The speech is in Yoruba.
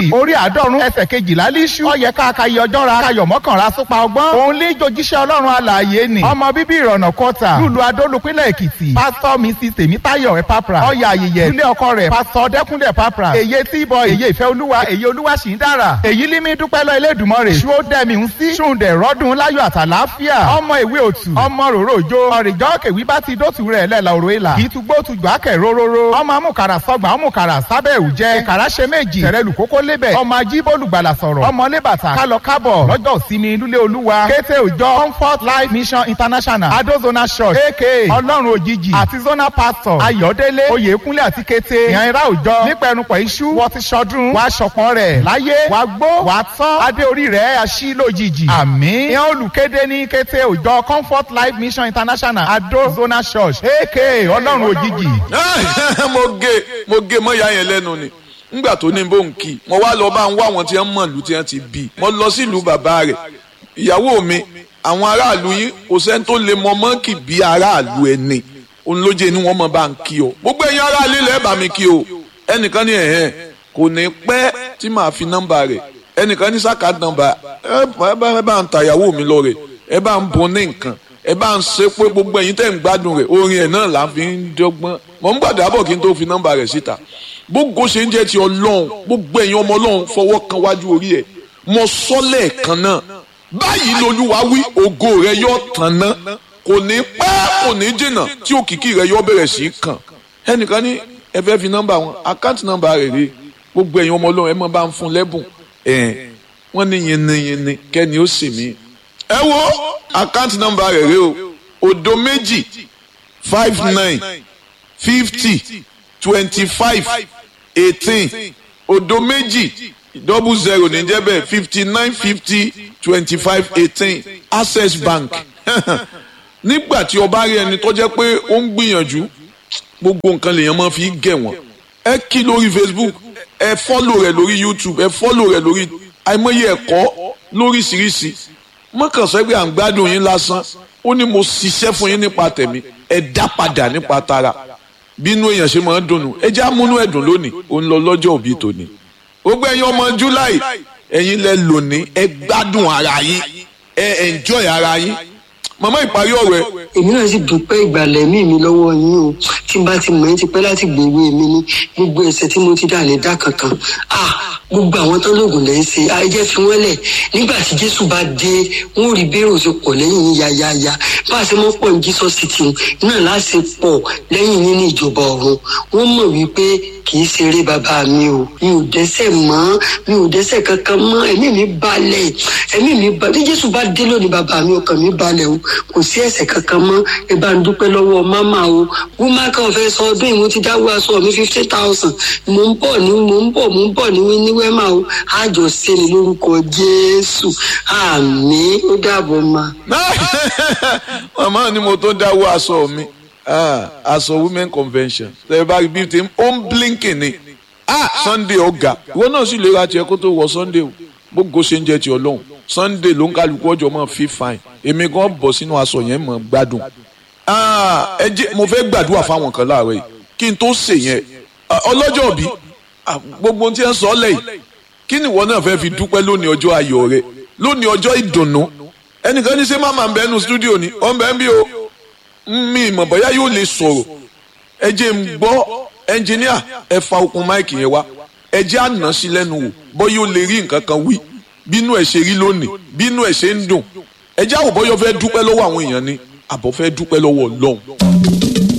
Timothy orí àádọ́rùn ẹsẹ̀ kejìlá líṣú ọyẹ káàkiri ọjọ́ ra kayọ̀ mọ́kànlá súpa ọgbọ́n òun lè jojíṣẹ́ ọlọ́run alààyè ni ọmọ bíbí ìrọ̀nà kọta lùlù adólùpínlẹ̀ èkìtì pásítọ̀ mrs tèmítáyọ̀ ẹ̀pápra ọyà ayẹyẹ ilé ọkọ rẹ̀ pásítọ̀ dẹ́kúnlẹ̀ ẹ̀pápra èyí tí ìbọn èyí ìfẹ́ olúwa èyí olúwa sì ń dára èyí límí dúpẹ́ lọ elédùnmọ́rè ṣú ó dẹ́mi ń sí ṣùǹdẹ̀ rọ́dún láyọ̀ àtàláfíà ọmọ ìwé òtù ọmọ ròrò òjò ọ̀rìjọ́ kèwí bá ti dótù rẹ̀ lẹ́la òrò ìlà ìtúgbó tùjọ́ àkẹ́ róróró ọmọ amúkàrà sọgbà ọmọkàrà sábẹ́ òjẹ́ ìkàrà ṣe méjì tẹ̀rẹ̀lù kókó lébẹ̀ ọmọ ajíbólùgbàlà sọ̀rọ̀ ọmọ lébàtà kálọ kábọ̀ lọ́jọ́ ìsinmi lúlé olúwa kété òjọ comfort life mission international adozona church aka ọlọ́run òjijì àti zona pastor ayọ̀délé oyèkúnlé àti kété ìyànra òjọ nípẹ̀rùpọ̀ iṣu wọ́n ti ṣọdún wàá ṣọ̀pọ̀n rẹ̀ láyé wàá gbó wàá tán adé orí rẹ̀ aṣí lójijì àmín ìyẹn olùkéde ní kété òjọ comfort life mission international adozona church aka ọlọ́run òjijì. mo gé mo gé mọ́ ìyá yẹn lẹ́nu ni ngbà tó ní bó ń kí mo wá lọ bá ń wá àwọn tí wọ́n mọ̀ lù tí wọ́n ti bí mo lọ sílùú bàbá rẹ̀ ìyàwó mi àwọn aráàlú yín kò sẹ́ni tó lè mọ mọ́ǹkì bí aráàlú ẹni òun ló jẹ́ ni wọ́n mọ̀ bá ń kí o gbogbo ẹ̀yin aráàlú ilẹ̀ bá mi kí o ẹnìkan ní ẹ̀hẹ́n kò ní pẹ́ tí màá fi nọ́mbà rẹ̀ ẹnìkan ní sáka nọ́mbà ẹ bá ń ta ìyàwó mi lọ rẹ̀ ẹ bá ń bun ní nǹkan ẹ bá ń ṣe pé gbogbo ẹ̀yin tẹ́ ń gbádùn rẹ̀ orin ẹ̀ náà là ń fi ń dọ́gbọ́n mọ̀ ń gbàdúrà bọ̀ kí n tó fi nọ́mbà rẹ̀ síta gbogbo ṣe ń jẹ́ ti ọlọ́run gbogbo ẹ̀yin ọmọ ọlọ́run fọwọ́ kan wájú orí ẹ̀ mọ sọ́lẹ̀ kan náà báyìí lolúwa wí ògo rẹ yóò tàn ná kò ní pẹ́ kò ní jìnnà tí òkìkí rẹ yóò bẹ̀rẹ̀ sí í kàn ẹnìkan ní ẹ fẹ́ fi nọ́mbà wọn àkáǹtì nọ́mbà rẹ̀ rè gbogbo ẹ̀yin ọmọ ọlọ́run ẹ mọ̀ bá ń fún lẹ́bùn ẹ̀ wọ́n ní yinniyinni kẹ́ni ó sì mí. ẹ wo àkáǹtì nọ́mbà rẹ̀ rè o òdo méjì five nine fifty twenty five eighteen òdo méjì double zero ní jẹ́ bẹ́ẹ̀ fifty nine fifty twenty five eighteen access bank nígbà tí o bá rí ẹni tó jẹ́ pé ó ń gbìyànjú gbogbo nǹkan lèèyàn máa fi gẹ̀ wọ́n ẹ kí lórí facebook ẹ fọ́lò rẹ̀ lórí youtube ẹ fọ́lò rẹ̀ lórí àìmọye ẹ̀kọ́ lóríṣiríṣi mọ́kànsẹ́gbẹ́ à ń gbádùn yín lásán ó ní mo ṣiṣẹ́ fún yín nípa tẹ̀mí ẹ dá padà nípa tara bínú èèyàn ṣe máa ń dùnnú ẹ já múnú ẹ̀dùn lónìí ó ń lọ lọ́jọ́ òbí tòní gbogbo ẹ̀yin ọmọ july ẹ̀yin lẹ lónìí ẹ gbádùn ara yín ẹ enjoy ara yín màmá ìparí ọ̀rọ̀ ẹ. èmi náà sì dúpẹ́ ìgbàlẹ̀ mí mi lọ́wọ́ yín o tí n bá ti mọ̀ ẹ́ ti pẹ́ láti gbèwé mi ní gbogbo ẹ̀ṣẹ̀ tí mo ti dà ní dá kankan ah gbogbo àwọn tó lóògùn lẹ́ ń ṣe ayẹyẹ fi wọ́n lẹ̀ nígbà tí jésù bá dé wọ́n rí bẹ́ẹ̀rù ti pọ̀ lẹ́yìn yín yáyáyá bá a ṣe mọ́ pọ̀ ní jesus city náà láti pọ̀ lẹ́yìn yín ní ìjọba ọ̀run wọ́n mọ̀ wípé kì í ṣeré bàbá mi o mi ò dẹ́ṣẹ̀ mọ́ mi ò dẹ́ṣẹ̀ kankan mọ́ ẹ̀mí mi balẹ̀ ẹ̀mí mi balẹ̀ bí jésù bá dé lónìí bàbá mi ọkàn mi balẹ̀ o kò sí ẹ̀ṣẹ̀ kankan mọ́ ẹ bá ń dúpẹ́ lọ́wọ́ máma o wúmá kan fẹ́ sọ ọdún ìwọ́n ti dáwọ́ aṣọ mi fifty thousand mò ń bọ̀ ní mò ń bọ̀ mò ń bọ̀ ní ní wẹ́mà o àjọ ṣe ni lórúkọ jésù àmì ó dàbọ̀ ma. màmá ni mo tó dáwọ́ aṣọ mi aṣọ women convention tẹ bá rí bíi tí ó ń blinking ni sunday ọ̀gá ìwọ náà sì lè ra tiẹ̀ kó tó wọ sunday o gbogbo ṣe ń jẹ ti ọlọ́run sunday ló ń kálukú ọjọ́ mọ́ fi fine èmi gan bọ̀ sínú aṣọ yẹn mọ̀ gbádùn ẹ jẹ́ mo fẹ́ gbàdúrà fáwọn kan láàárọ̀ yìí kí n tó ṣe yẹn ọlọ́jọ́ bí gbogbo tí ẹ ń sọ lẹ́yìn kí ni ìwọ náà fẹ́ fi dúpẹ́ lónìí ọjọ́ ayọ̀ rẹ lónìí ọjọ́ ìdùnnú ẹnìkan ní ṣé máma ń bẹ nínú stúdíò ni ọ̀ ń bẹ ń bí o mi ìmọ̀ bóyá yóò lè sọ̀rọ̀ ẹ jẹ́ ń gbọ́ ẹnjìníà ẹ fa okùn máìkì yẹn wá ẹ jẹ́ àná sí lẹ́nu wò bọ́ yóò lè rí nǹkan kan wí bínú ẹ̀ ṣe rí lónìí bínú ẹ̀ ṣe ń dùn ẹ jẹ́ àwòbọ́yọ fẹ́ dúpẹ́ lọ́wọ́ àwọn èèyàn ni àbọ̀ fẹ́ dúpẹ́ lọ́wọ́ ọlọ́run.